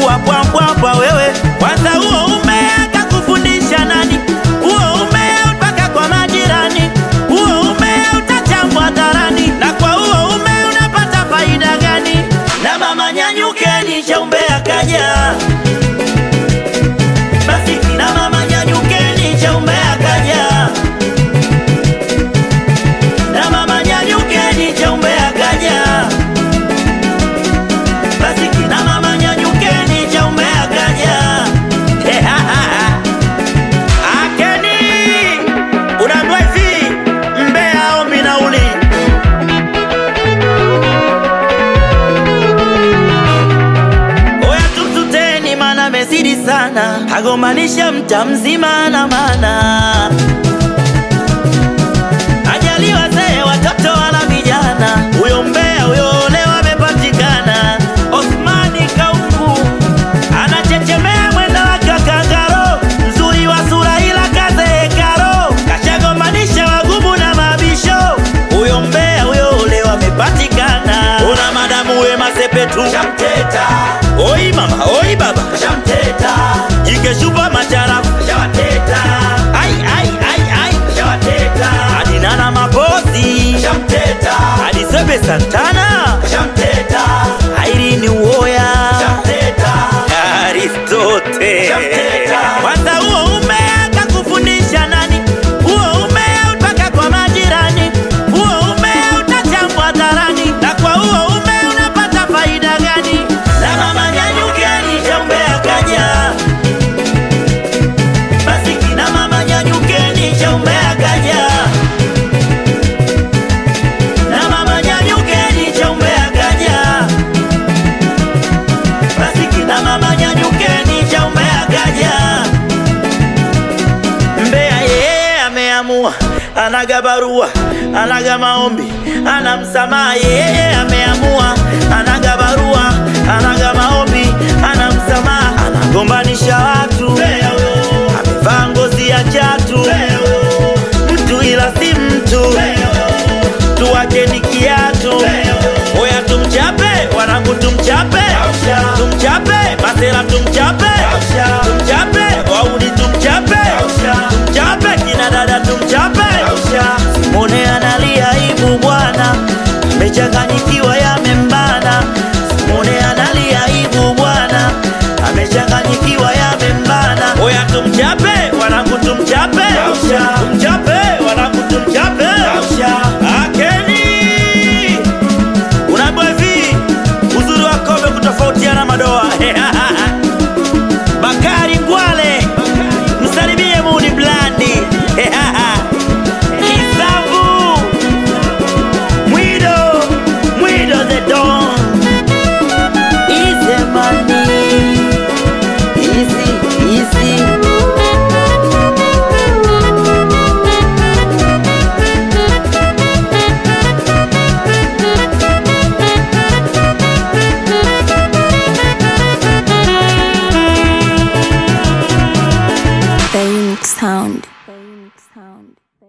kuwa bwambwambwa wewe. Kwanza huo umea kakufundisha nani? Huo umea mpaka kwa majirani, huo umea utachambwa hadharani, na kwa huo umea unapata faida gani? Na mama nyanyukeni, cha umbea kaja basi, na mama nyanyukeni, cha umbea kaja na mama nyanyukeni, cha umbea kaja basi kina mama nyanyukeni, cha umbea kaja. Akeni unaambiwa hivi, mbea ombi nauli. Oya tumsuteni, mana mezidi sana, agombanisha mta mzima na mana ajali wazee, watoto wala vijana, huyo mbea huyo leo amepatikana. Osmani Kaungu anachechemea mwendo wa kakangaro, mzuri wa sura ila kazeekaro, kashagombanisha wagumu na mabisho. Huyo mbea huyo leo amepatikana. Una madamu Wema Sepetu Shamteta, oi mama oi baba shamteta, jikeshupa macharafu shawateta, ai ai ai ai shawateta, adinana mapozi shamteta, adisebe Santana shamteta, Irene Uwoya shamteta, Aristote. Shamteta. Kwanza huo umea kakufundisha nani? Huo umea mpaka kwa majirani, huo umea utachambwa hadharani, na kwa huo umea unapata faida gani? Na mama nyanyukeni, cha umbea kaja. Basi kina mama nyanyukeni, cha umbea kaja. Na mama nyanyukeni, cha umbea kaja. Basi kina mama nyanyukeni, cha umbea kaja. Mbea yeye ameamua, anaga barua, anaga maombi, ana msamaha. Yeye ameamua, anaga barua, anaga maombi, ana msamaha, anagombanisha watu. Mbea huyo amevaa ngozi ya chatu, Mbea huyo mtu ila si mtu, Mbea huyo tuwake ni kiatu. Oya tumchape, wanangu tumchape, Ausha. tumchape, masela tumchape, Ausha. tumchape, wauni tumchape, Ausha. tumchape, kina dada tumchape. Simone analia aibu bwana, amechanganyikiwa yamembana. Simone analia aibu bwana, amechanganyikiwa yamembana. Oya tumchape, wanangu tumchape, Ausha. tumchape, wanangu tumchape. Akeni unaambiwa hivi, uzuri wa kombe kutofautiana madoa. Bakari Ngwale, msalimie Mudi Blandi. Kisambu Mwido, Mwido the Don. Easy money, easy, easy. The Unique Sound. The Unique Sound.